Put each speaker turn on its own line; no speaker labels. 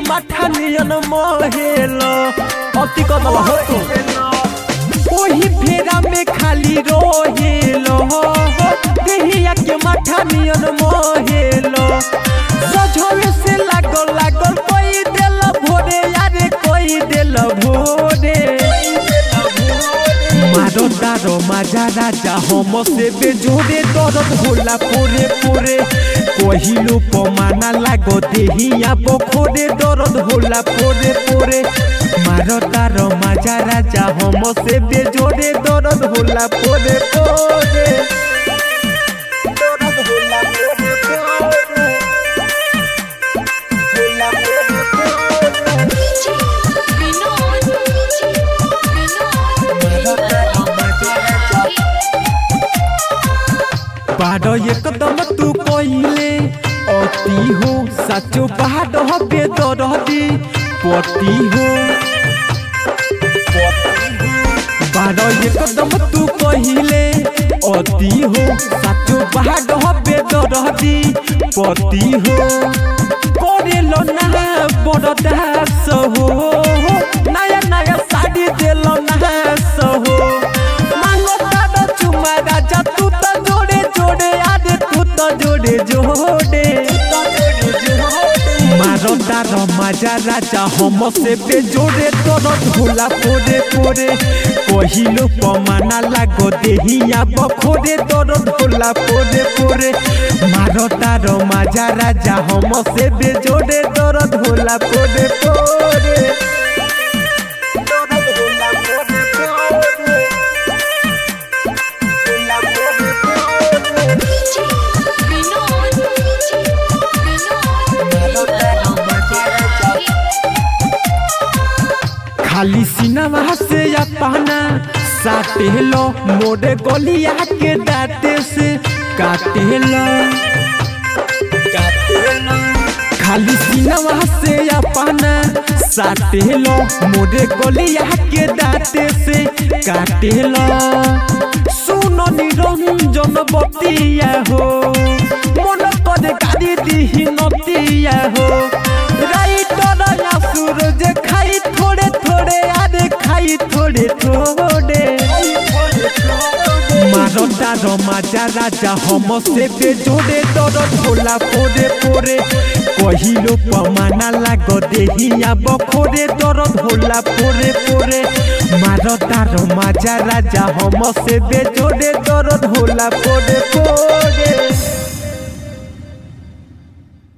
माठा नियन महेल अति कदल हो तो ओही फेरा में खाली रोहेल देहिया के माठा नियन महेल सजवे से लागल लागल कोई देल भोरे यारे कोई देल भोरे मारो दारो माजा राजा हम से बेजोरे दर्द होला पोरे पोरे कहिलो पमाना लागो देहिया बखोरे दर्द होला पोरे पोरे मारो दारो माजा राजा हम से बेजोरे दर्द होला पोरे पोरे दर्द होला पोरे पोरे होला पोरे पोरे
विनोद
बाड़ एकदम तू कहिले अति हो साचो बाड़ हबे दरदी पति हो बाड़ एकदम तू कहिले अति हो साचो बाड़ हबे दरदी पति हो करेलो ना बड़ दास हो नया नया साड़ी देलो नास हो मांगो तारो चुमा राजा तू तो जोड़े जोड़े आदे तू तो जोड़े जोड़े मारो तारो मजा राजा हम से पे जोड़े तोरो धोला पोरे पोरे कहिलो पमाना लागो देहिया बखोरे तोरो धोला पोरे पोरे मारो तारो मजा राजा हम से बे जोड़े तोरो धोला पोरे पोरे तोरो धोला पोरे पोरे धोला पोरे पोरे खाली सिनेमा से या पहना साटे लो मोरे गलिया के दाते से काटे लो खाली सिनेमा से या पहना साटे लो मोरे गलिया के दाते से काटे लो सुनो निरंजन बतिया हो मन करे गाड़ी दिही नतिया हो राइटर या सूरज खाई थोड़े थोड़े आरे खाई थोड़े थोड़े मारो तारो माजा राजा हम से बे जोड़े दर धोला पोरे पोरे कहिलो पमाना लागो देहिया बखोरे दर धोला पोरे पोरे मारो तारो माजा राजा हम से बे जोड़े दर धोला पोरे पोरे